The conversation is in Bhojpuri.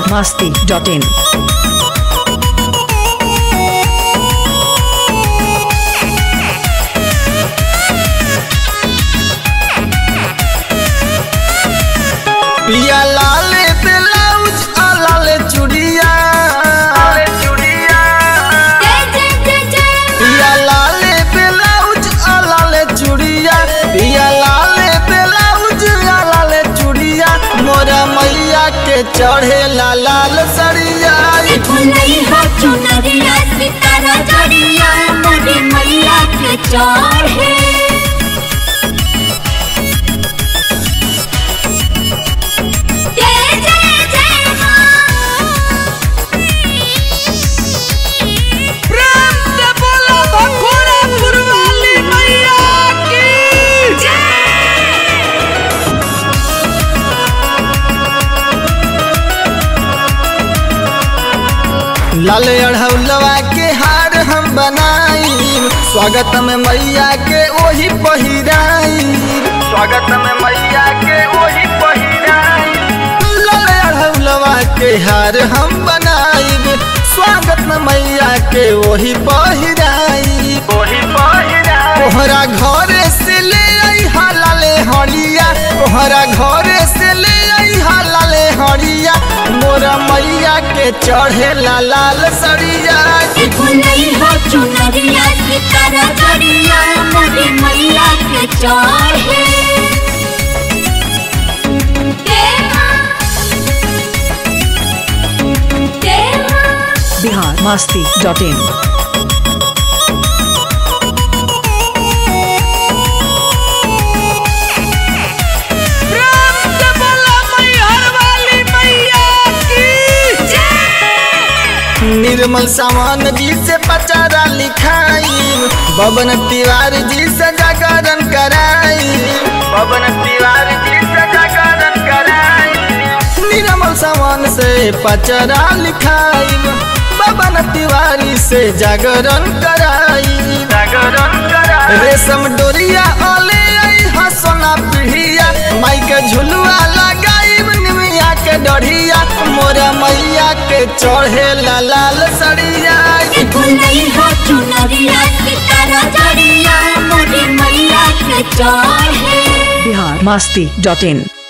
masti.in. पिया लाल ब्लाउज आ लाल चूड़िया पिया लाल ब्लाउज आ लाल चूड़िया पिया लाल ब्लाउज आ लाल चूड़िया मोरा मैया के चढ़े ला लाल सड़िया चढ़े जय जय जय लाल अढ़ौलवा के हार हम बनाई स्वागत में मैया के ओही पहिराई स्वागत में मैया के ओही पहिराई लाल अढ़ौलवा के हार हम बनाई स्वागत में मैया के ओही पहिराई ओही पहिराई तोहरा घरे से ले आई हालाले हरिया तोहरा घरे से ले आई हालाले हरिया मोरा मैया के चढ़े ला लाल सड़िया चुनरिया सितारा जड़िया मोरी मैया के चढ़े देवा देवा Bihar masti.in. निर्मल सामान जी से पचारा लिखाई बबन तिवारी जी से जागरण कराई बबन तिवारी जी से जागरण कराई निर्मल सामान से पचारा लिखाई बबन तिवारी से जागरण कराई जागरण कराई रेशम डोरिया ओले आई हसना पीढ़िया माई के झुलुआ लगाई निमिया के डढ़िया मोरा मैया के चढ़े ला लाल सड़िया चुनरिया सितारा जड़िया मोरी मैया के चढ़े Bihar masti.in.